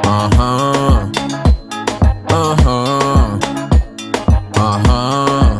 Aha. Aha. Aha.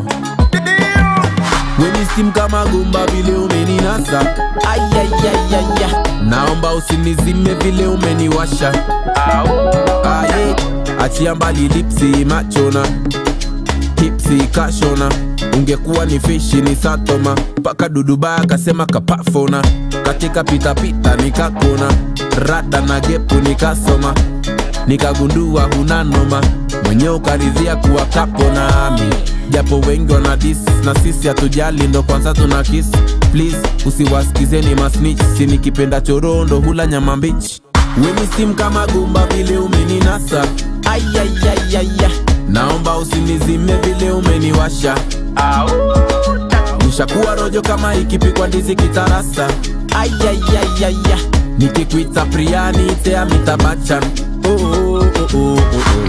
Weni sim kama gumba vile umeninasa Ayayayaya Naomba usinizime vile umeniwasha Aye Achia mbali lipsi machona Hipsi kashona Ungekuwa ni fishi ni satoma Paka duduba akasema kapafona Katika pitapita nikakona Rada na gepu nikasoma Nikagundua huna noma Mwenye ukaridhia kuwa kapo nami Japo wengi wana dis na sisi hatujali ndo kwanza tuna kiss Please usiwasikizeni masnitch Si nikipenda chorondo hula nyama mbichi Weni sim kama gumba vile umeninasa Ayayayaya Naomba usinizime vile umeniwasha Nishakuwa rojo kama ikipikwa ndizi kitarasa Ayayayaya Nikikuita Priani ite amitabachan oh, oh, oh, oh, oh, oh.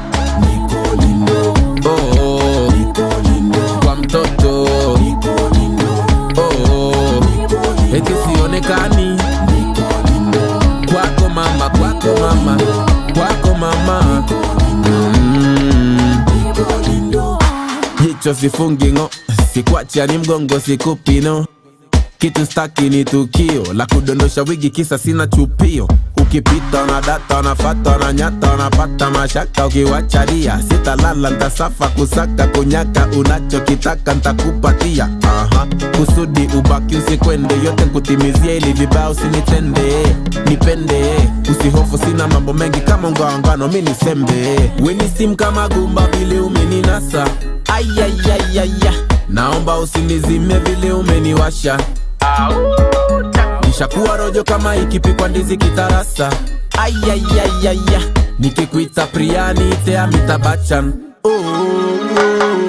Oh, oh. Kwa mtoto oh, oh. Eti sionekani kwako mama, kwako mama, kwako mama mm. Jicho sifungi ngo, sikwacha ni mgongo sikupino kitu staki ni tukio la kudondosha wigi kisa sina chupio ukipita na data nafata na nyata napata mashaka ukiwachalia sitalala ntasafa kusaka kunyaka unachokitaka ntakupatia Aha. kusudi ubaki usikwende yote kutimizia ili vibaya usinitende nipende usihofu sina mambo mengi kama ungawangano mi nisembe weni sim kama gumba vile umeninasa ayayayaya naomba usinizime vile umeniwasha nishakuwa rojo kama ikipikwa ndizi kitarasa ayayayaya nikikuita priani ite amitabachan oh, oh,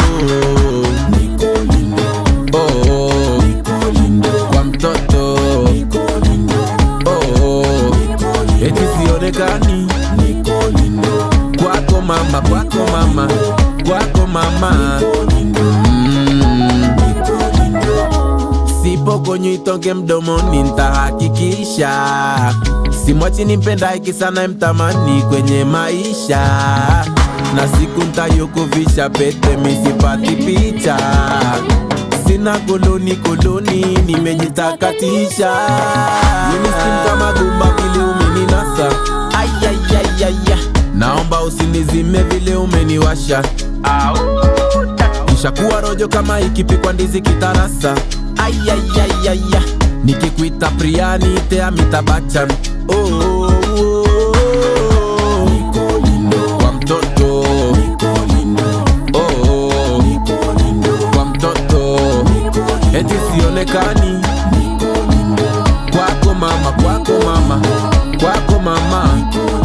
oh, oh. kwa mtoto oh, oh. eti sionekani kwako mama kwako mama kwako mama mm. sipo kwenye itonge mdomoni ntahakikisha simwachi nimpenda iki sana mtamani kwenye maisha na siku ntayokuvisha pete misipati picha sina koloni koloni nimejitakatisha Minisim kama gumba vile umeninasa ayayayaya naomba usinizime vile umeniwasha nishakuwa rojo kama ikipikwa ndizi kitarasa ayayayaya nikikuita priani ite amitabachan oh, oh, oh, oh. kwa mtoto oh, oh. kwa mtoto eti sionekani kwako mama kwako mama kwako mama